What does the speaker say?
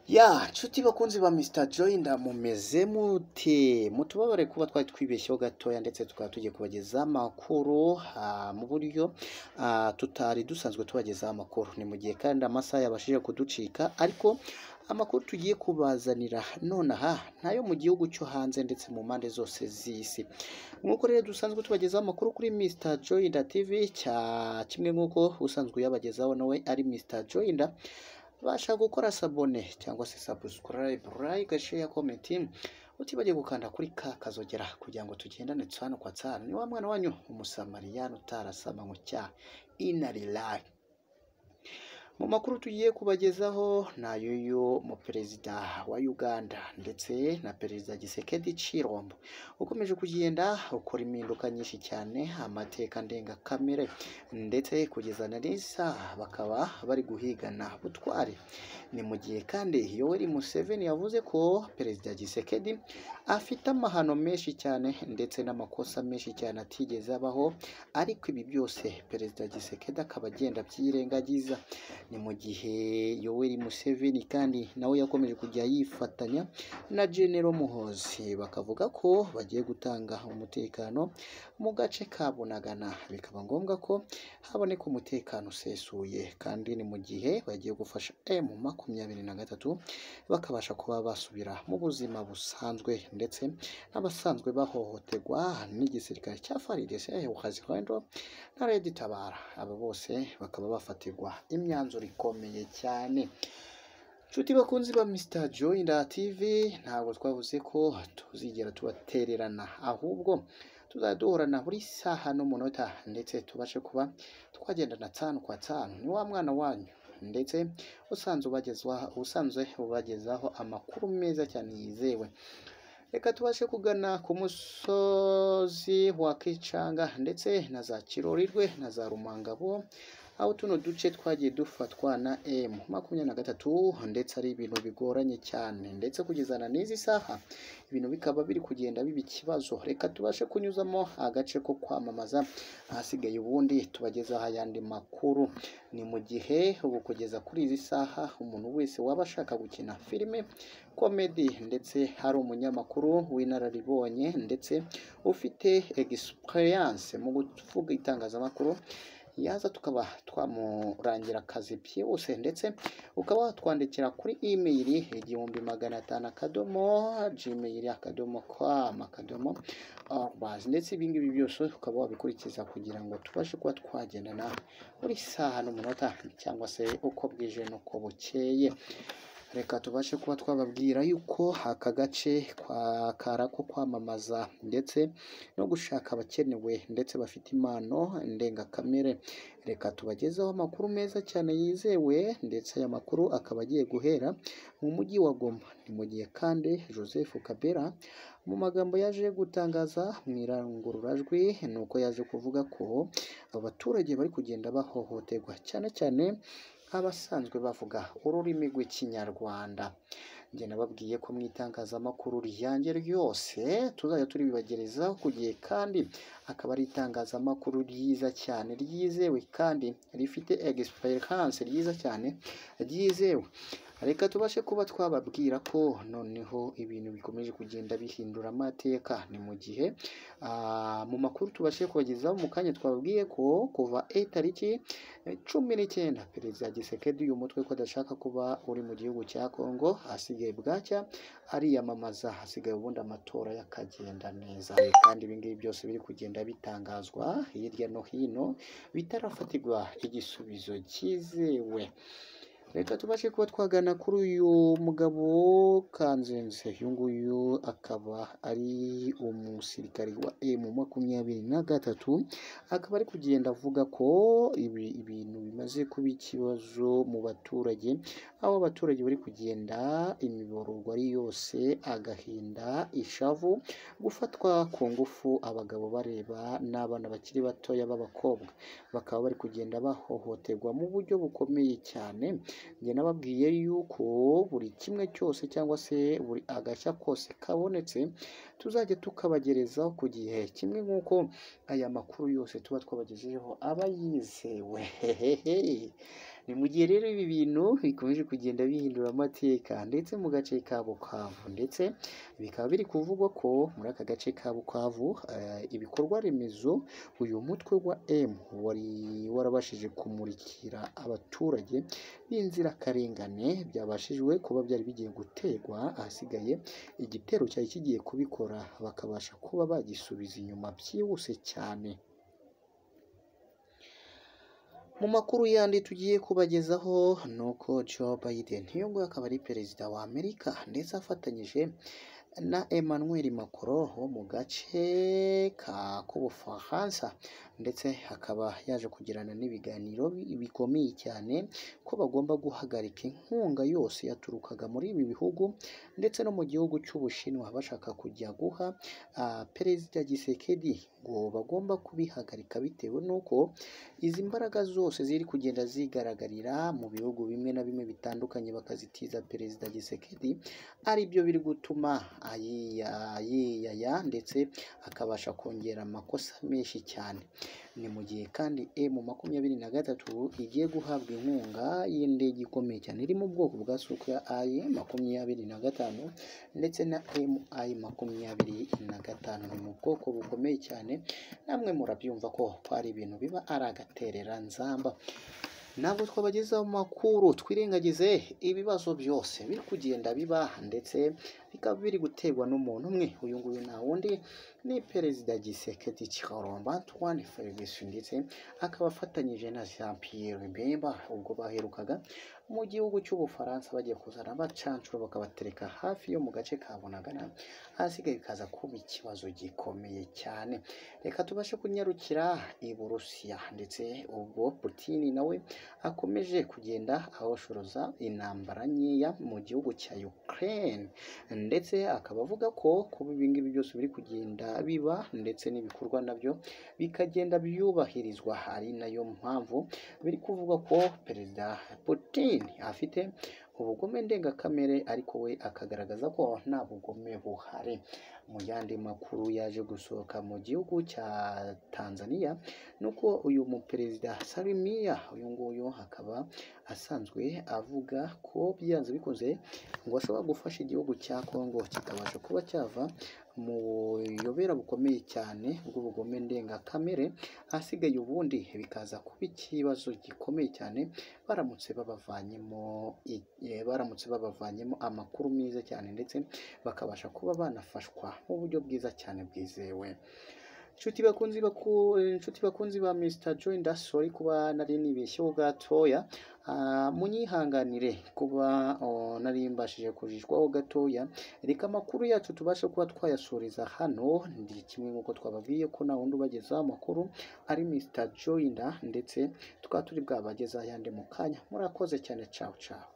Ya nshuti bakunzi ba Mr Joyina mumeze mute mutubabare kuba twari twibeshyeho gatoya ndetse tukaba tugiye kubagezaho amakuru ah, mu buryo ah, tutari dusanzwe tubagezaho amakuru ni mu gihe kandi amasaha yabashije kuducika ariko amakuru tugiye kubazanira nonaha ntayo mu gihugu cyo hanze ndetse mu mpande zose z'isi nk'uko rero dusanzwe tubagezaho amakuru kuri Mr Joyina TV cya kimwe nk'uko usanzwe uyabagezaho nawe ari Mr Joyina basha gukora sabone cyangwa se subscribe like share comment utibagiye gukanda kuri ka kazogera kugira ngo tugendane tsano kwa tsano ni wa mwana wanyu umusamariyani utarasama ngo cya inarilayi mu makuru tugiye kubagezaho ni ay'uyu muperezida wa uganda ndetse na perezida gisekedi cirombo ukomeje kugenda ukora impinduka nyinshi cyane amateka ndengakamere ndetse kugeza na n'isaha bakaba bari guhigana butwari ni mu gihe kandi yoweri museveni yavuze ko perezida gisekedi afite amahano menshi cyane ndetse n'amakosa menshi cyane atigeze abaho ariko ibi byose perezida gisekedi akaba agenda abyirengagiza ni mu gihe yoweri museveni kandi nawe yakomeje kujya yifatanya na genero muhozi bakavuga ko bagiye gutanga umutekano mu gace ka bunagana bikaba ngombwa ko haboneka umutekano usesuye kandi ni mu gihe bagiye gufasha emu makumyabiri na gatatu bakabasha kuba basubira mu buzima busanzwe ndetse n'abasanzwe bahohoterwa n'igisirikare cya faridese ukazirwendo na redi tabara aba bose bakaba bafatirwa imyanzuro ikomeye cyane nshuti bakunzi ba Mr Joyina TV ntabwo twavuze ko tuzigera tubatererana ahubwo tuzajya duhorana buri saha n'umunota ndetse tubashe kuba twagendana tsanu kwa tsanu ni wa mwana wanyu ndetse usanzwe ubagezwaho usanzwe ubagezaho amakuru meza cyane yizewe reka tubashe kugana ku musozi wa kicanga ndetse na za kirorirwe na za rumangabo aho tuno duce twagiye dufatwa na M makumyabiri na gatatu ndetse ari ibintu bigoranye cyane ndetse kugezana n'izi saha ibintu bikaba biri kugenda biba ikibazo reka tubashe kunyuzamo agace ko kwamamaza ahasigaye ubundi tubagezaho ayandi makuru ni mu gihe ubu kugeza kuri izi saha umuntu wese waba ashaka gukina filime komedi ndetse hari umunyamakuru w'inararibonye ndetse ufite egisipuriyanse mu kuvuga itangazamakuru yaza tukaba twamurangira akazi byihuse ndetse ukaba watwandikira kuri imeyiri igihumbi magana atanu akadomo jimeyiri akadomo kwamu akadomo arubazi ndetse ibi ngibi byose ukaba wabikurikiza kugira ngo tubashe kuba twagendana buri saha n'umunota cyangwa se uko bwije n'uko bukeye reka tubashe kuba twababwira yuko aka gace kwa- kara ko kwamamaza ndetse no gushaka abakenewe ndetse bafite impano ndengakamere reka tubagezeho amakuru meza cyane yizewe ndetse aya makuru akaba agiye guhera mu mujyi wa Goma ni mu gihe kandi Joseph Kabera mu magambo yaje gutangaza mu irangururamajwi ni uko yaje kuvuga ko abaturage bari kugenda bahohoterwa cyane cyane abasanzwe bavuga ururimi rw'ikinyarwanda njye nababwiye ko mu itangazamakuru ryanjye ryose tuzajya turibibagerezaho ku gihe kandi akaba ari itangazamakuru ryiza cyane ryizewe kandi rifite egisiperiyanse ryiza cyane ryizewe reka tubashe kuba twababwira ko noneho ibintu bikomeje kugenda bihindura amateka ni mu gihe ah, mu makuru tubashe kubagezaho mu kanya twababwiye ko kuva itariki cumi n'icyenda perezida gisekedi uyu mutwe ko adashaka kuba uri mu gihugu cya kongo hasigaye bwacya ariyamamaza hasigaye ubundi amatora yakagenda neza kandi ibingibi byose biri kugenda bitangazwa hirya no hino bitarafatirwa igisubizo cyizewe reka tubashe kuba twagana kuri uyu mugabo kanzenze uyu nguyu akaba ari umusirikari wa emu makumyabiri na gatatu akaba ari kugenda avuga ko ibi ibintu bimaze kuba ikibazo mu baturage aho abaturage bari kugenda imiborogo ari yose agahinda ishavu gufatwa ku ngufu abagabo bareba n'abana bakiri batoya b'abakobwa bakaba bari kugenda bahohoterwa mu buryo bukomeye cyane njye nababwiye yuko buri kimwe cyose cyangwa se buri agashya kose kabonetse tuzajya tukabagerezaho ku gihe kimwe nk'uko aya makuru yose tuba twabagejejeho aba yizewe hehehe ni mu gihe rero ibi bintu bikomeje kugenda bihindura amateka ndetse mu gace ka Bukavu ndetse bikaba biri kuvugwa ko muri aka gace ka Bukavu eh, ibikorwa remezo uyu mutwe wa M wari warabashije kumurikira abaturage b'inzirakarengane byabashijwe kuba byari bigiye guterwa ahasigaye igitero cyari kigiye kubikora bakabasha kuba bagisubiza inyuma byihuse cyane mu makuru yandi tugiye kubagezaho ni uko Joe Biden uyu nguyu akaba ari perezida wa Amerika ndetse afatanyije na Emmanuel Macron wo mu gace ka k'Ubufaransa ndetse akaba yaje kugirana n'ibiganiro bi- bikomeye cyane ko bagomba guhagarika inkunga yose yaturukaga muri ibi bihugu ndetse no mu gihugu cy'Ubushinwa bashaka kujya guha ah, perezida Gisekedi ngo bagomba kubihagarika bitewe n'uko izi mbaraga zose ziri kugenda zigaragarira mu bihugu bimwe na bimwe bitandukanye bakazitiza perezida Gisekedi ari byo biri gutuma ayiya yiyaya ndetse akabasha kongera amakosa menshi cyane ni mu gihe kandi emu makumyabiri na gatatu igiye guhabwa inkunga y'indege ikomeye cyane iri mu bwoko bwa suku ya ayi makumyabiri na gatanu ndetse na emu ayi makumyabiri na gatanu ni mu bwoko bukomeye cyane namwe murabyumva ko ko ari ibintu biba ari agatereranzamba ntabwo twabagezaho makuru twirengagize ibibazo byose biri kugenda biba ndetse bikaba biri guterwa n'umuntu umwe uyu nguyu nta wundi ni perezida gisekedi cyaromba twani ferguson ndetse akaba afatanyije na jean pierre bemba ubwo baherukaga mu gihugu cy'ubufaransa bagiye kuzana bacancuro bakabatereka hafi yo mu gace ka bunagana ahasigaye bikaza kuba ikibazo gikomeye cyane reka tubashe kunyarukira i burusiya ndetse ubwo putini nawe akomeje kugenda ahoshuruza intambara nkeya mu gihugu cya Ukraine ndetse akaba avuga ko kuba ibi ngibi byose biri kugenda biba ndetse n'ibikorwa nabyo bikagenda byubahirizwa ari nayo mpamvu biri kuvuga ko perezida Putin afite ubugome ndengakamere ariko we akagaragaza ko nta bugome buhari mu yandi makuru yaje gusohoka mu gihugu cya Tanzania nuko uyu muperezida Salimia uyu nguyu akaba asanzwe avuga ko byanze bikoze ngo ashobora gufasha igihugu cya Kongo kikabasha kuba cyava mu buyobera bukomeye cyane bw'ubugome ndengakamere ahasigaye ubundi bikaza kuba ikibazo gikomeye cyane baramutse babavanyemo i- eh, baramutse babavanyemo amakuru meza cyane ndetse bakabasha kuba banafashwa mu buryo bwiza cyane bwizewe inshuti bakunzi baku inshuti bakunzi ba Mr Joy ndasori kuba nari nibeshyeho gatoya Ah, munyihanganire kuba oh, nari mbashije kujijwaho gatoya reka amakuru yacu tubashe kuba twayasoreza hano ndi kimwe nk'uko twababwiye ko nta wundi ubagezaho amakuru ari Mr Joy nda ndetse tukaba turi bwabagezaho ayandi mu kanya murakoze cyane ciao ciao